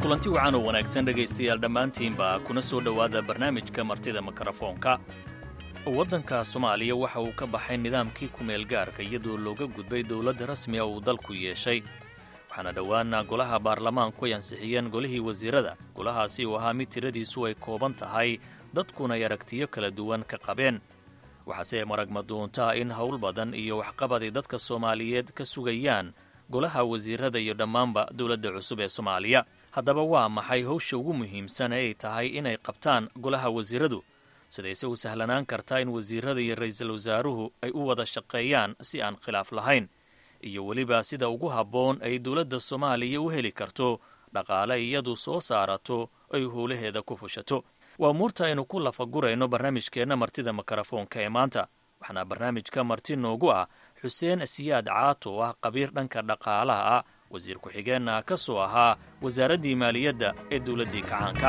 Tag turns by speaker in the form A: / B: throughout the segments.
A: kulanti wacan oo wanaagsan dhegaystayaal dhammaantiinba kuna soo dhowaada barnaamijka martida mikrofoonka waddanka soomaaliya waxa uu ka baxay nidaamkii kumeel gaarka iyadoo looga gudbay dowladda rasmiga uu dalku yeeshay waxaana dhowaana golaha baarlamaanku ay ansixiyeen golihii wasiirada golahaasi uu ahaa mid tiradiisu ay kooban tahay dadkuna ay aragtiyo kala duwan ka qabeen waxaase maragma doontaa in howl badan iyo waxqabad ay dadka soomaaliyeed ka sugayaan golaha wasiirada iyo dhammaanba dowladda cusub ee soomaaliya haddaba waa maxay howsha ugu muhiimsan ee ay tahay inay qabtaan golaha wasiiradu sidayse u sahlanaan kartaa in wasiirada iyo ra-iisul wasaaruhu ay u wada shaqeeyaan si aan khilaaf lahayn iyo weliba sida ugu habboon ay dowladda soomaaliya u heli karto dhaqaale iyadu soo saarato ay howlaheeda ku fushato waa umuurta aynu ku lafagurayno barnaamijkeenna martida mikrofoonka ee maanta waxaana barnaamijka marti noogu ah xuseen siyaad caato oo ah qabiir dhanka dhaqaalaha ah wasiir ku-xigeenna ka soo ahaa wasaaraddii maaliyadda ee dowladdii kacaanka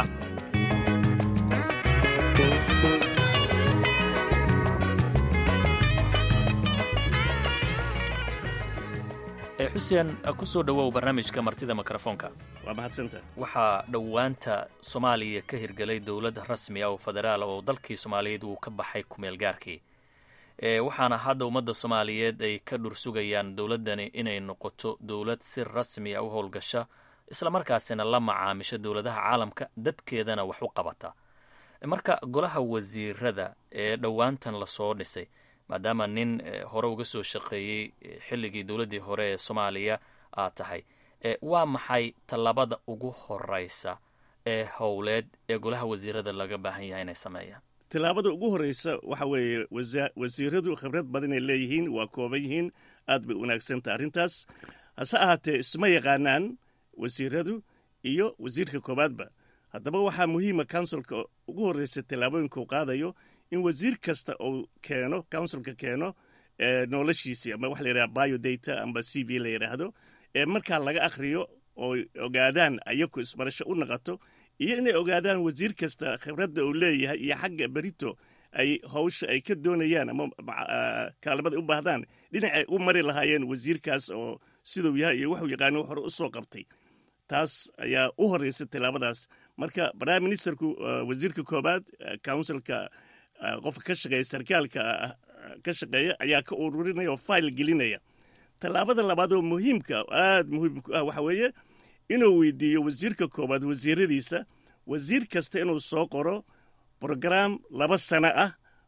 A: xuseen ku soo dhowow barnaamijka martida mikrofoonka
B: waa mahadsanta
A: waxaa dhowaanta soomaaliya ka hirgelay dowlad rasmi ah oo federaal oo dalkii soomaaliyeed uu ka baxay kumeel gaarkii waxaana hadda ummadda soomaaliyeed ay ka dhursugayaan dowladdani inay noqoto dowlad si rasmi a u howlgasha islamarkaasina la macaamisho dowladaha caalamka dadkeedana wax u qabata marka golaha wasiirada ee dhowaantan lasoo dhisay maadaama nin hore uga soo shaqeeyey xilligii dowladdii hore ee soomaaliya aad tahay waa maxay tallaabada ugu horeysa ee howleed ee golaha wasiirada laga baahan yahay inay sameeyaan
B: tillaabada ugu horreysa waxa weeye wasiiradu khibrad badan ay leeyihiin waa kooban yihiin aad bay wanaagsanta arrintaas hase ahaatee isma yaqaanaan wasiiradu iyo wasiirka koowaadba haddaba waxaa muhiima counsilka ugu horreysa tillaabooyinka uu qaadayo in wasiir kasta uu keeno counsilka keeno noloshiisii ama waxa la yidhaha biodata amba c v la yidhaahdo ee markaa laga akhriyo oo ogaadaan ayaku isbarasho u naqato iyo inay ogaadaan wasiir kasta khibradda uu leeyahay iyo xagga berito ay hawsha ay ka doonayaan ama kaalimada u baahdaan dhinacay u mari lahaayeen wasiirkaas oo siduu yahay iyo waxuu yaqaano hore u soo qabtay taas ayaa u horreysa tillaabadaas marka prime ministerku wasiirka koobaad counsilka qofka ka shaqeeya sarkaalka ka shaqeeya ayaa ka ururinaya oo file gelinaya tallaabada labaad oo muhiimka aad muhiimku ah waxa weeye inuu weydiiyo wasiirka koowaad wasiiradiisa wasiir kasta inuu soo qoro brograam laba sano ah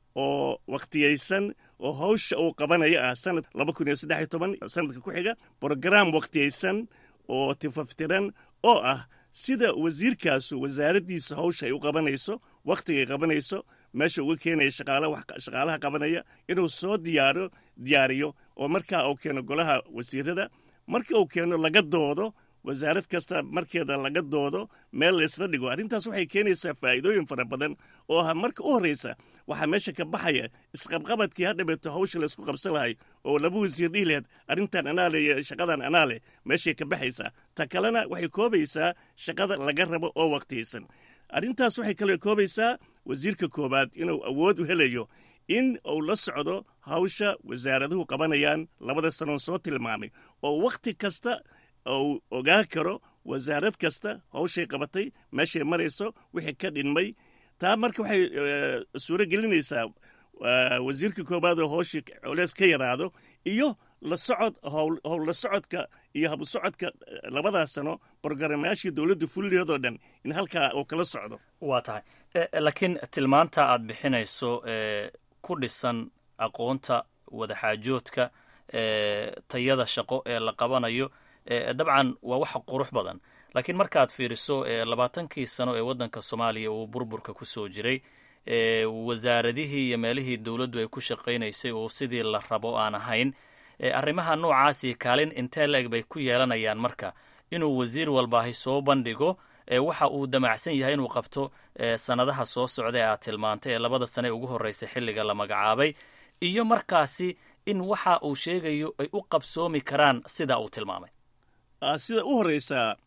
B: oo wakhtiyaysan oo hawsha uu qabanayo ah sanad laba kun iyo saddex iyo toban sanadka ku xiga brograam wakhtiyaysan oo tifaftiran oo ah sida wasiirkaasu wasaaraddiisa hawsha ay u qabanayso wakhtigay qabanayso meesha uga keenaya shaqaalaha qabanaya inuu soo diyaaro diyaariyo oo markaa uu keeno golaha wasiirada marka uu keeno laga doodo wasaarad kasta markeeda laga doodo meel laysla dhigo arrintaas waxay keenaysaa faa'iidooyin fara badan oo ah marka u horreysa waxaa meesha ka baxaya isqabqabadkii hadhabeeto hawsha laysku qabsan lahay oo laba wasiir dhihi laheed arrintan anaa le iyo shaqadan anaa leh meeshay ka baxaysaa ta kalena waxay koobaysaa shaqada laga rabo oo waqtiyaysan arrintaas waxay kaloo koobaysaa wasiirka koowaad inuu awood u helayo in uu la socdo hawsha wasaaraduhu qabanayaan labada sanoon soo tilmaamay oo wakhti kasta uu ogaa karo wasaarad kasta hawshay qabatay meeshay marayso wixii ka dhinmay taa marka waxay suuro gelinaysaa wasiirka koowaad oo hawshii coleys ka yaraado iyo la socod howla socodka iyo habsocodka labadaas sano borgaramayaashii dowladda fullihoodoo dhan in halkaa uu kala socdo
A: waa tahay laakiin tilmaanta aad bixinayso ku dhisan aqoonta wadaxaajoodka tayada shaqo ee la qabanayo dabcan waa wax qurux badan laakiin markaad fiiriso labaatankii sano ee waddanka soomaaliya uu burburka ku soo jiray wasaaradihii iyo meelihii dowladdu ay ku shaqaynaysay oo sidii la rabo aan ahayn arrimaha noocaasi kaalin intee la-eg bay ku yeelanayaan marka inuu wasiir walbaahi soo bandhigo waxa uu damacsan yahay inuu qabto sannadaha soo socda ee aad tilmaantay ee labada sane ee ugu horreysay xilliga la magacaabay iyo markaasi in waxa uu sheegayo ay u qabsoomi karaan sida uu tilmaamay
B: sida u horreysa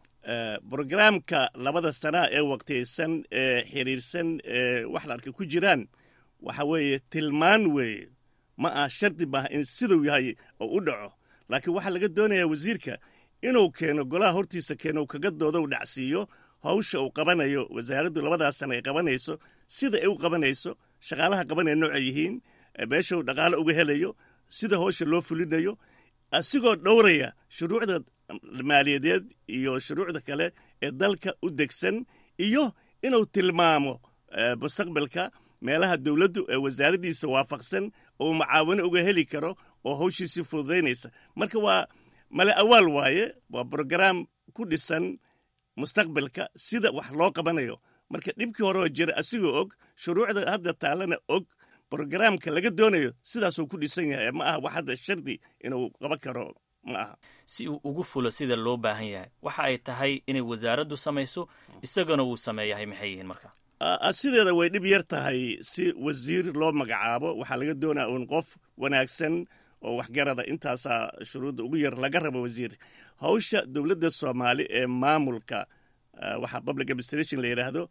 B: brograamka labada sanaa ee waqtiyaysan ee xiriirsan ee wax la arka ku jiraan waxa weeye tilmaan weeye ma ah shardi maaha in siduu yahay oo u dhaco laakiin waxaa laga doonayaa wasiirka inuu keeno golaha hortiisa keeno uu kaga doodo u dhacsiiyo hawsha uu qabanayo wasaaraddu labadaas sana ay qabanayso sida ay u qabanayso shaqaalaha qabanaya nooca yihiin meesha uu dhaqaalo uga helayo sida hawsha loo fulinayo asigoo dhowraya shuruucda maaliyadeed iyo shuruucda kale ee dalka u degsan iyo inuu tilmaamo mustaqbalka meelaha dowladdu ee wasaaraddiisa waafaqsan oo macaawino uga heli karo oo hawshiisii fududaynaysa marka waa male awaal waaye waa brogaraam ku dhisan mustaqbalka sida wax loo qabanayo marka dhibkii horeoo jira asigoo og shuruucda hadda taalana og brogaraamka laga doonayo sidaasuu ku dhisan yahay ma aha wax hadda shardi inuu qaban karo ma aha
A: si uu ugu fulo sida loo baahan yahay waxa ay tahay inay wasaaraddu samayso isagana wuu sameeyahay maxay yihiin marka
B: sideeda way dhib yar tahay si wasiir loo magacaabo waxaa laga doonaya uun qof wanaagsan oo waxgarada intaasaa shuruudda ugu yar laga rabo wasiir hawsha dowladda soomaali ee maamulka waxaa public administration la yidhaahdo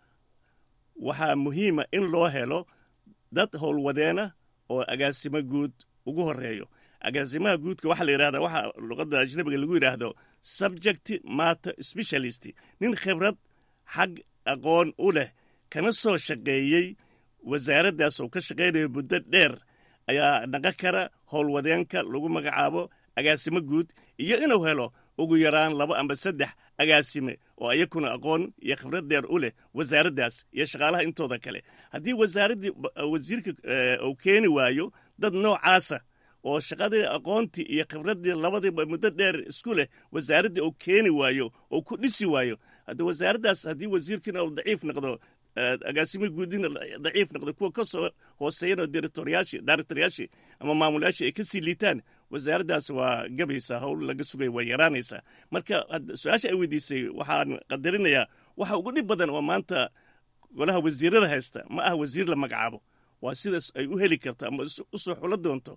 B: waxaa muhiima in loo helo dad howlwadeena oo agaasimo guud ugu horeeyo agaasimaha guudka waxaa la yidhahdaa waxaa luqadda ajnabiga lagu yidhaahdo subject matter specialist nin khibrad xag aqoon u leh kana soo shaqeeyey wasaaraddaas oo ka shaqaynayo muddo dheer ayaa naqon kara howlwadeenka lagu magacaabo agaasimo guud iyo inuu helo ugu yaraan laba amba saddex agaasime oo ayakuna aqoon iyo khibrad dheer u leh wasaaraddaas iyo shaqaalaha intooda kale haddii wasaaraddii wasiirka uu keeni waayo dad noocaasa oo shaqadii aqoontii iyo khibraddii labadiiba muddo dheer isku leh wasaaraddii uu keeni waayo oo ku dhisi waayo hadda wasaaraddaas haddii wasiirkiina uu daciif noqdo agaasimo guudina daciif noqdo kuwa ka soo hooseeyana directoryaashii directoryaashii ama maamulayaashii ay ka sii liitaan wasaaraddaas waa gabaysaa howl laga sugaya waa yaraanaysaa marka su-aasha ay weydiisay waxaan qadarinayaa waxa ugu dhib badan oo maanta golaha wasiirada haysta ma aha wasiir la magacaabo waa sidaas ay u heli karto ama u soo xulo doonto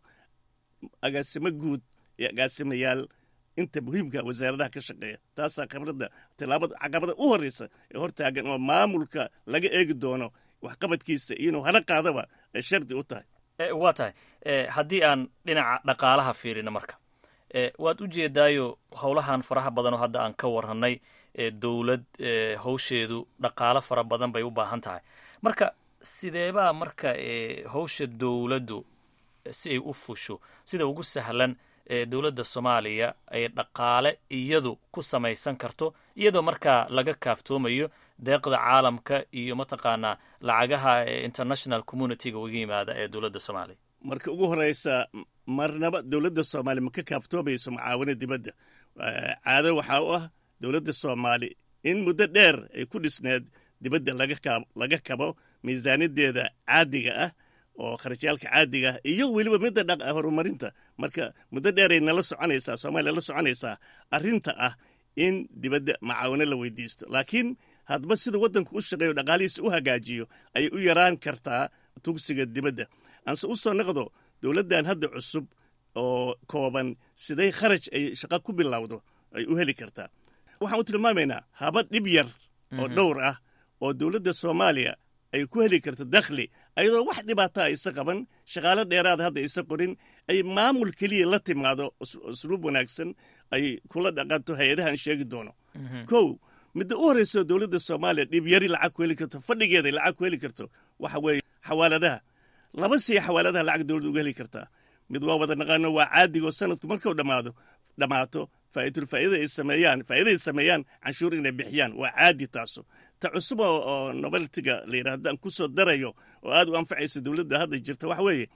B: agaasimo guud iyo agaasimayaal inta muhiimka wasaaradaha ka shaqeeya taasaa khibradda tilaabada caqabada u horreysa ee hortaagan oo maamulka laga eegi doono waxqabadkiisa iyo inuu hana qaadaba ay shardi u tahay
A: waa tahay haddii aan dhinaca dhaqaalaha fiirino marka waad u jeedaayo howlahan faraha badan oo hadda aan ka warranay dowlad hawsheedu dhaqaalo fara badan bay u baahan tahay marka sideebaa marka hawsha dowladdu si ay u fusho sida ugu sahlan dowladda soomaaliya ay dhaqaale iyadu ku samaysan karto iyadoo markaa laga kaaftoomayo deeqda caalamka iyo mataqaanaa lacagaha international communityga uga yimaada ee dowladda soomaaliya
B: marka ugu horeysa marnaba dowladda soomaaliya ma ka kaaftoomayso mucaawino dibadda caado waxaa u ah dowladda soomaali in muddo dheer ay ku dhisneed dibadda laga kabo miisaaniyadeeda caadiga ah oo kharashyaalka caadiga ah iyo weliba midda horumarinta marka muddo dheeray nala soconaysaa soomaaliya la soconaysaa arrinta ah in dibadda macaawino la weydiisto laakiin hadba sida waddanku u shaqeeyo dhaqaalihiisa u hagaajiyo ayay u yaraan kartaa tugsiga dibadda aanse u soo noqdo dowladdan hadda cusub oo kooban siday kharaj ay shaqo ku bilowdo ay u heli kartaa waxaan u tilmaamaynaa haba dhib yar oo dhowr ah oo dowladda soomaaliya ay ku heli karto dakhli ayadoo wax dhibaataa isa qaban shaqaalo dheeraada hadda isa qorin ay maamul keliya la timaado usluub wanaagsan ay kula dhaqanto hay-adahan sheegi doono kow midda u horreyso dowladda soomaaliya dhibyari lacag ku heli karto fadhigeeday lacag ku heli karto waxa weeye xawaaladaha laba siya xawaaladaha lacag dowladda uga heli kartaa mid waa wada naqaano waa caadigoo sanadku markuu dhammaado dhammaato faa'iitul faa'idada ay sameeyaan faa'iidaday sameeyaan canshuur inay bixiyaan waa caadi taaso ta cusub oo noveltiga la yidhahdo aan ku soo darayo oo aad u anfacaysa dowladda hadda jirta waxa weeye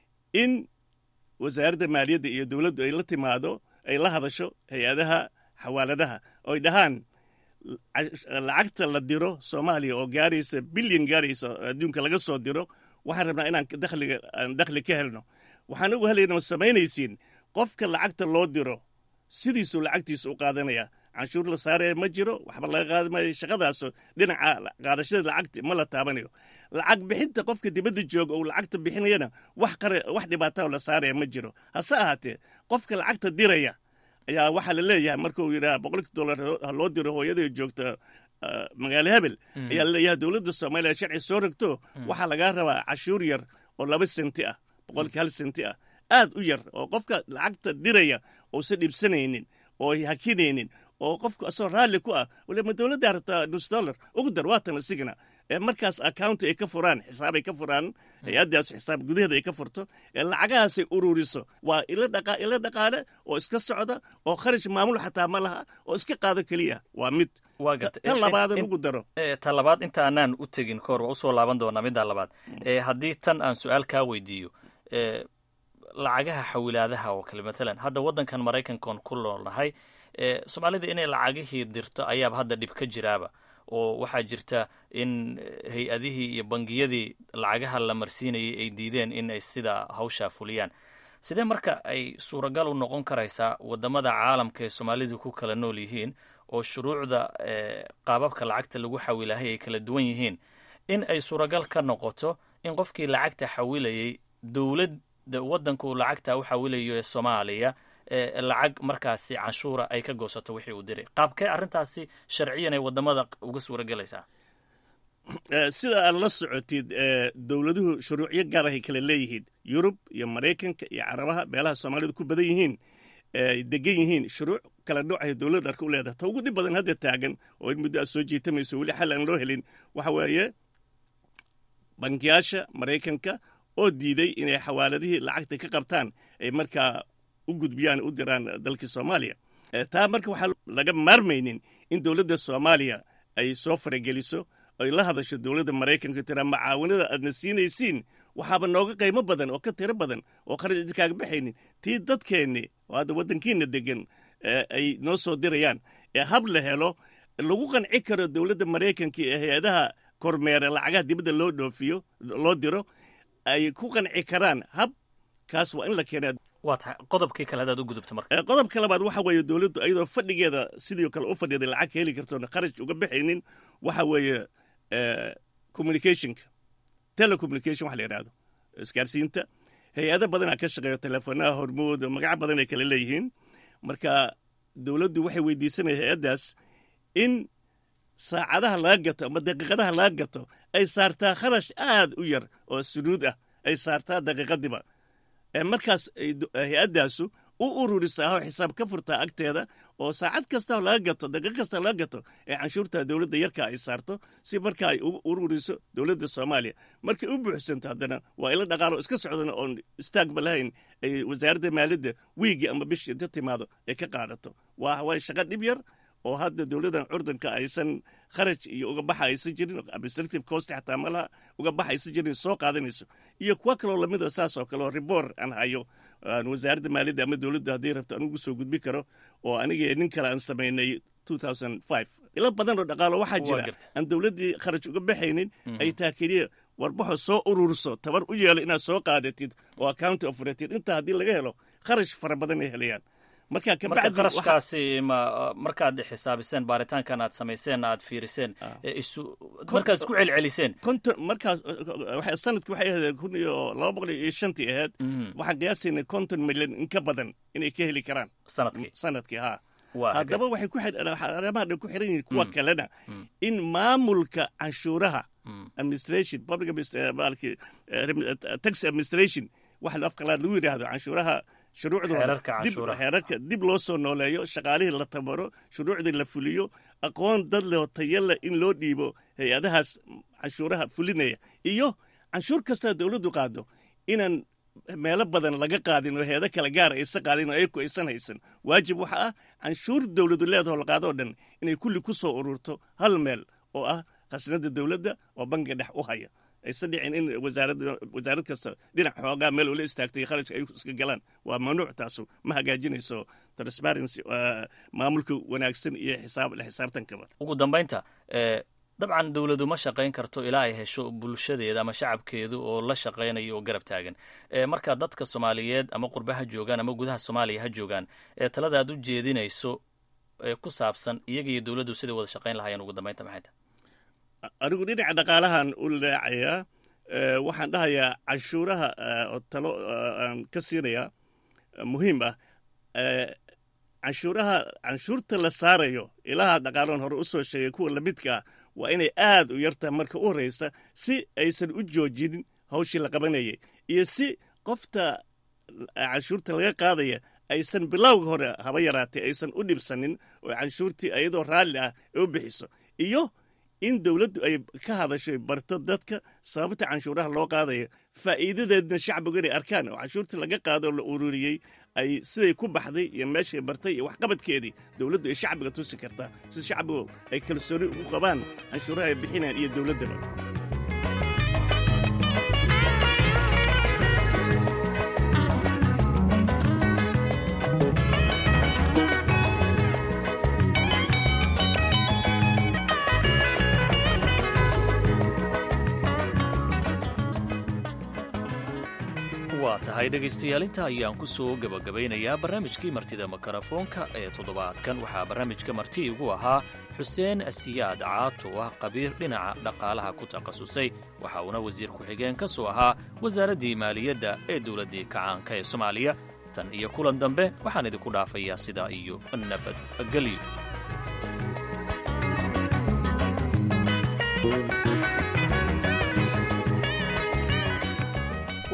B: in wasaaradda maaliyadda iyo dowladdu ay la timaado ay la hadasho hay-adaha xawaaladaha oo ay dhahaan lacagta la diro soomaaliya oo gaaraysa bilyan gaaraysa adduunka laga soo diro waxaan rabnaa inaan dakhliga aan dakhli ka helno waxaan ugu helayna samaynaysiin qofka lacagta loo diro sidiisuu lacagtiisa u qaadanaya canshuur la saaraya ma jiro waxba laga qaadi maayo shaqadaaso dhinaca qaadashada lacagta ma la taabanayo lacag bixinta qofka dibadda jooga uu lacagta bixinayana wax qare wax dhibaata la saaraya ma jiro hase ahaatee qofka lacagta diraya ayaa waxaa la leeyahay markuu yidhaha boqolki dollar ha loo diro hooyada joogta magaalo hebel ayaa laleeyahay dowladda soomaaliya sharci soo rogto waxaa lagaa rabaa cashuur yar oo laba senti ah boqolkii hal senti ah aad u yar oo qofka lacagta diraya uusan dhibsanaynin oo hakinaynin oo qofku asoo raalli ku ah waliba dowladda rabtaa nus dollar ugu dar waatan isigana markaas accounti ay ka furaan xisaab ay ka furaan hay-addaas xisaab gudaheeda ay ka furto ee lacagahaasay ururiso waa ilo dhaqaale oo iska socda oo kharash maamul xataa ma laha oo iska qaado keliya waa mid tan labaadan ugu daro
A: ta labaad inta aanaan u tegin kahor waa usoo laaban doonaa middaa labaad haddii tan aan su-aal kaa weydiiyo lacagaha xawilaadaha oo kale maalan hadda waddankan maraykankan ku noolnahay soomaalida inay lacagihii dirto ayaaba hadda dhib ka jiraaba oo waxaa jirta in hay-adihii iyo bangiyadii lacagaha la marsiinayay ay diideen in ay sida hawshaa fuliyaan sidee marka ay suuragal u noqon karaysaa waddamada caalamka ee soomaalidu ku kala nool yihiin oo shuruucda qaababka lacagta lagu xawilahay ay kala duwan yihiin in ay suuragal ka noqoto in qofkii lacagta xawilayay dowladda waddanku lacagta u xawilayo ee soomaaliya lacag markaasi canshuura ay ka goosato wixii uu diray qaabkee arrintaasi sharciyan ay waddamada uga suura gelaysaa
B: sida aad la socotid dowladuhu shuruucyo gaar ahay kala leeyihiin yurub iyo maraykanka iyo carabaha meelaha soomaalidu ku badan yihiin degan yihiin shuruuc kala noocahay dowladda arka u leedahay ta ugu dhib badan hadda taagan oo in muddo aad soo jiitamayso weli xal aan loo helin waxa weeye bankiyaasha maraykanka oo diiday inay xawaaladihii lacagta ka qabtaan ay markaa u gudbiyaan u diraan dalkii soomaaliya taa marka waxaa laga maarmaynin in dowladda soomaaliya ay soo farageliso ay la hadasho dowladda maraykanka tiraa macaawanada aadna siinaysiin waxaaba nooga qiimo badan oo ka tiro badan oo kharash idinkaaga baxaynin tii dadkeenni oo hadda waddankiina degan ay noo soo dirayaan ee hab la helo lagu qanci karo dowladda maraykanka ee hay-adaha kormeera lacagaha dibadda loo dhoofiyo loo diro ay ku qanci karaan hab kaas waa in la keenaa
A: waa tahay qodobkii kale hadaad u gudubto marka
B: qodobka labaad waxa weeye dowladdu iyadoo fadhigeeda sidii kale u fadhiday lacag ka heli kartoona kharash uga baxaynin waxa weeye communicationka telecommunication waxa la yidhahdo isgaarsiinta hay-ado badanaa ka shaqeeyo teleefoonaha hormood magaco badan ay kale leeyihiin marka dowladdu waxay weydiisanaya hay-addaas in saacadaha laga gato ama daqiiqadaha laga gato ay saartaa kharash aad u yar oo sunuud ah ay saartaa daqiiqadiba markaas hay-addaasu u ururisaa oo xisaab ka furtaa agteeda oo saacad kasta laga gato daqiiq kasta laga gato ee canshuurta dowladda yarka ay saarto si marka ay u ururiso dowladda soomaaliya markay u buuxsanto haddana waa ila dhaqaalo iska socdana oon istaagba lahayn ay wasaaradda maaliyadda wiigi ama bishii inta timaado ay ka qaadato waa way shaqo dhib yar oo hadda dowladdan curdanka aysan kharaj iyo uga baxa aysan jirin administrative cost xataa malaha uga baxa aysan jirin soo qaadanayso iyo kuwa kaloo lamida saas oo kale oo ribor aan hayo aan wasaaradda maaliyadda ama dowladda haddii rabto anugu soo gudbi karo oo aniga nin kale aan samaynay ilo badan oo dhaqaalo waxaa jira aan dowladdii kharaj uga baxaynin ay taa keliya warbaxo soo ururso tabar u yeelo inaad soo qaadatid oo accounti operatid intaa haddii laga helo kharash fara badan ay helayaan marka
A: marka qarashkaasi ma markaad xisaabiseen baaritaankan aad samayseen aad fiiriseen isu markaad isku celceliseen
B: konton markaas sanadki waxay ahayd kun iyo laba boqol iyo shantii ahayd waxaan qiyaasaynay konton milyan in ka badan inay ka heli karaan
A: sanadkii
B: sanadkii haa haddaba waxay ku arrimaha dhan ku xiran yihiin kuwa kalena in maamulka canshuuraha administration public tax administration waxa afqalaad lagu yidhaahdo canshuuraha shuruucdooda xeerarka dib loo soo nooleeyo shaqaalihii la tabaro shuruucdii la fuliyo aqoon dad leh oo tayale in loo dhiibo hay-adahaas canshuuraha fulinaya iyo canshuur kastaa dowladdu qaado inaan meelo badan laga qaadin oo heedo kale gaara aysan qaadin oo ayaku aysan haysan waajib waxa ah canshuur dowladu leedaho la qaadoo dhan inay kulli ku soo ururto hal meel oo ah khasnada dowladda oo bangiga dhex u haya aysan dhicin in wasaarad kasta dhinac xoogaa meel ula istaagtay kharajka ay iska galaan waa mamnuuc taasu ma hagaajinayso transparency maamulka wanaagsan iyo xisaab la xisaabtankaba
A: ugu dambaynta dabcan dowladu ma shaqayn karto ilaa ay hesho bulshadeeda ama shacabkeedu oo la shaqaynayo oo garab taagan marka dadka soomaaliyeed ama qurba ha joogaan ama gudaha soomaaliya ha joogaan ee talada aad u jeedinayso ee ku saabsan iyaga iyo dowladdu siday wada shaqayn lahayeen ugu dambaynta maxay tahay
B: anigu dhinaca dhaqaalahan u leecayaa waxaan dhahayaa canshuuraha oo talo aan ka siinayaa muhiim ah canshuuraha canshuurta la saarayo ilaha dhaqaalahan hore u soo sheegay kuwa lamidka ah waa inay aad u yartaha marka u horreysa si aysan u joojinin hawshii la qabanayay iyo si qofta canshuurta laga qaadaya aysan bilowga hore haba yaraatee aysan u dhibsanin oo canshuurtii iyadoo raalli ah ay u bixiso iyo in dowladdu ay ka hadashay barto dadka sababta canshuuraha loo qaadayo faa'iidadeedna shacbigu inay arkaan oo canshuurtii laga qaado oo la ururiyey ay siday ku baxday iyo meeshay bartay iyo waxqabadkeedii dowladdu ay shacbiga tusi kartaa si shacbigu ay kalsooni ugu qabaan canshuuraha ay bixinayaan iyo dowladdaba
A: waa tahay dhegaystayaal inta ayaan ku soo gebagabaynayaa barnaamijkii martida makarafoonka ee toddobaadkan waxaa barnaamijka marti igu ahaa xuseen asiyaad caato ah qabiir dhinaca dhaqaalaha ku takhasusay waxa uuna wasiir ku-xigeen ka soo ahaa wasaaraddii maaliyadda ee dowladdii kacaanka ee soomaaliya tan iyo kulan dambe waxaan idinku dhaafayaa sidaa iyo nabadgelyo